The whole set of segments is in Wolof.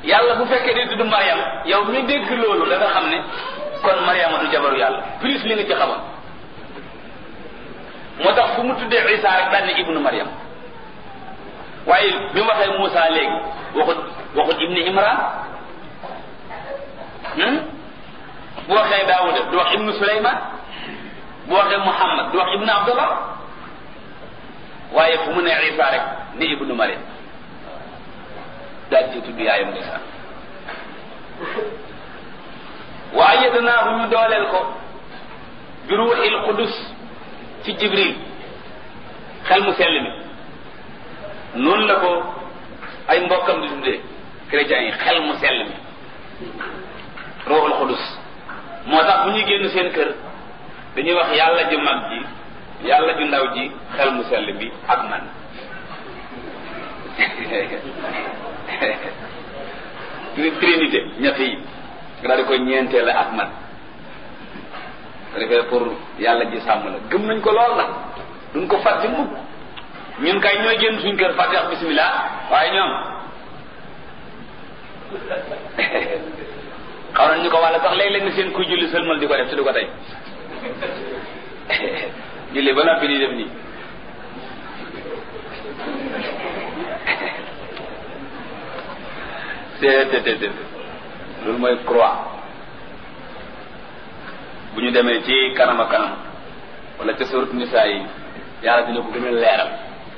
yàlla bu fekkee day tudd Mariam yow mi dégg loolu da nga xam ne kon Mariama du jabaru yàlla plus li nga ci xamoon moo tax fu mu tuddee Isa rek daan ne ibnu Mariam waaye bi mu waxee Moussa léegi waxut waxut ibni Imran bu waxee Daawuda du wax ibnu Suleyman bu waxee Muhammad du wax ibnu Abdullah waaye fu mu ne Isa rek ne ibnu Mariam daal ci tudd yaayam ndeysaan wa ayyadnaahu ñu dooleel ko bi ruuxil qudus ci Jibril xel mu sell mi noonu la ko ay mbokkam di tuddee chrétiens yi xel mu sell mi ruuxul qudus moo tax bu ñuy génn seen kër dañuy wax yàlla ju mag ji yàlla ju ndaw ji xel mu sell bi ak man trinité ñett yi nga daal di koy ñeenteel ak man ko defee pour yàlla ji sàmm la gëm nañ ko lool nag duñ ko fàtte mukk ñun kay ñooy génn suñ kër fàtte wax bismillah waaye ñoom xaw nañ ñu ko wàlla sax léeg-léeg nga seen kuy julli sëlmal di ko def te du ko tey julli ba noppi di def nii te loolu mooy croix bu ñu demee ci kanam a kanam wala ca surat nisaa yi yàlla dina ko gën a leeral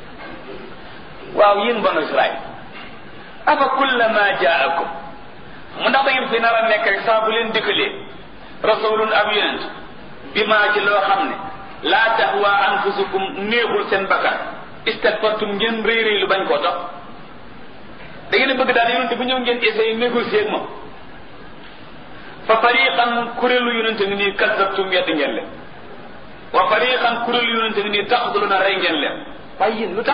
waaw yéen banu Israël afa kullama jaakum mu ndax da ngeen fi nar a nekk rek saa bu leen dikkalee rasulun ab yonent bi maa ci loo xam ne laa tahwa anfusukum néexul seen bakkan istakbartum ngeen réy réy lu bañ koo topp da ngeen bëgg daal yonente bu ñëw ngeen essayé négocier ak moom fa fariqan kuréelu yonente ngi nii kazzabtum yedd ngeen leen wa fariqan kuréelu yonente ngi nii taxduluna rey ngeen leen waaye yéen lu tax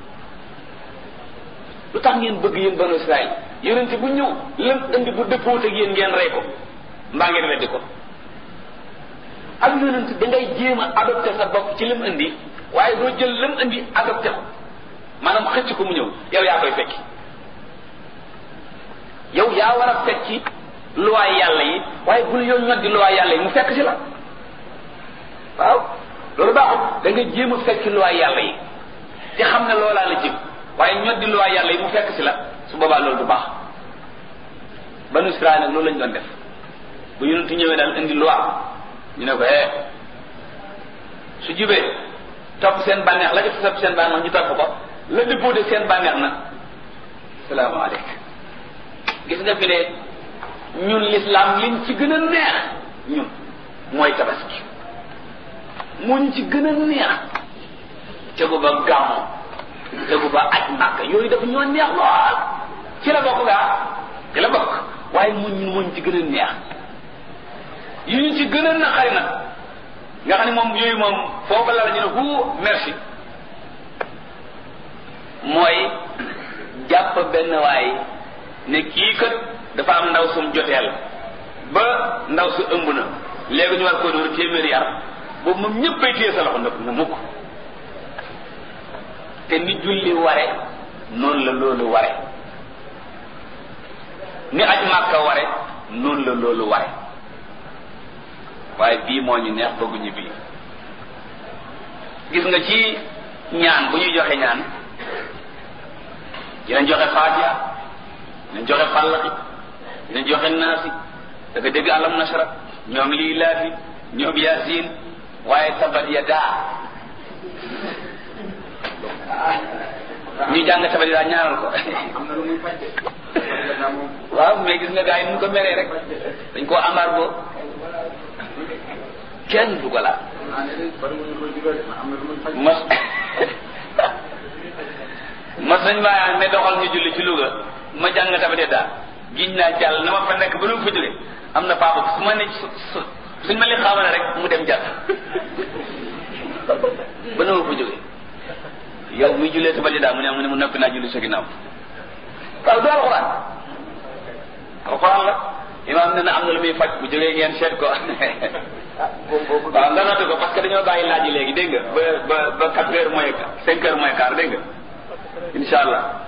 lu tax ngeen bëgg yéen banu Israël yonente bu ñëw lam indi bu dëppoot ak yéen ngeen rey ko mbaa ngeen weddi ko ak yonente da ngay jéem a adopté sa bopp ci lim indi waaye doo jël lam indi adopté ko maanaam xëcc ko mu ñëw yow yaa koy fekki yow yaa war a fekki luwaay yàlla yi waaye bul yow ñoddi luwaay yàlla yi mu fekk si la waaw loolu baaxul da nga jéem a fekki luwaay yàlla yi te xam ne loolaa la jëm waaye ñoddi luwaay yàlla yi mu fekk si la su boobaa loolu du baax banu Israël nag loolu lañ doon def bu yonentu ñëwee daal indi loi ñu ne ko eh su jubee topp seen bànneex la def topp seen bànneex ñu topp ko la dëppoo seen bànneex nag salaamaaleykum gis nga fi ne ñun l'islam liñ ci gën a neex ñun mooy tabaski muñ ci gën a neex tegu ba gàmmo tegu ba aj màkk yooyu dafa ñoo neex lool ci la bokk gaa ci la bokk waaye muñ ñun muñ ci gën a neex yu ñu ci gën a naqari nag nga xam ne moom yooyu moom foofu la la ñu ne hu merci mooy jàpp benn waay ne kii kat dafa am ndaw sum joteel ba ndaw su ëmb na léegi ñu war koo dóor téeméeri yar boobu moom ñëppay téye sa loxo ndëpp na mukk te ni julli ware noonu la loolu ware ni aj màkka ware noonu la loolu ware waaye bii moo ñu neex bëgguñu bii gis nga ci ñaan bu ñuy joxe ñaan dinañ joxe faatiha dinañ joxe fàllaxi dinañ joxe naasi da nga dégg alam nasara ñoom lii laafi ñoom yaasin waaye tabat ya daa ñu jàng tabat ya daa ñaanal ko waaw mais gis nga gars yi nu ko meree rek dañ koo embargo kenn du ko laal mas mas nañ maa ne doxal ñu julli ci Louga ma jàng tabate daal giñ naa jàll na ma fa nekk ba nu fa jóge am na papa su ma ne su suñ ma li xaamale rek mu dem jàll ba nu ma fa jóge yow muy jullee tabate daal mu ne mu ne mu noppi naa julli sa ginnaaw waaw du alxuraan alxuraan la imaam ne na am na lu muy faj bu jógee ngeen seet ko waaw nga noté ko parce que dañoo bàyyi laaj yi léegi dégg nga ba ba ba quatre heures moins cinq heures moins quart dégg nga incha allah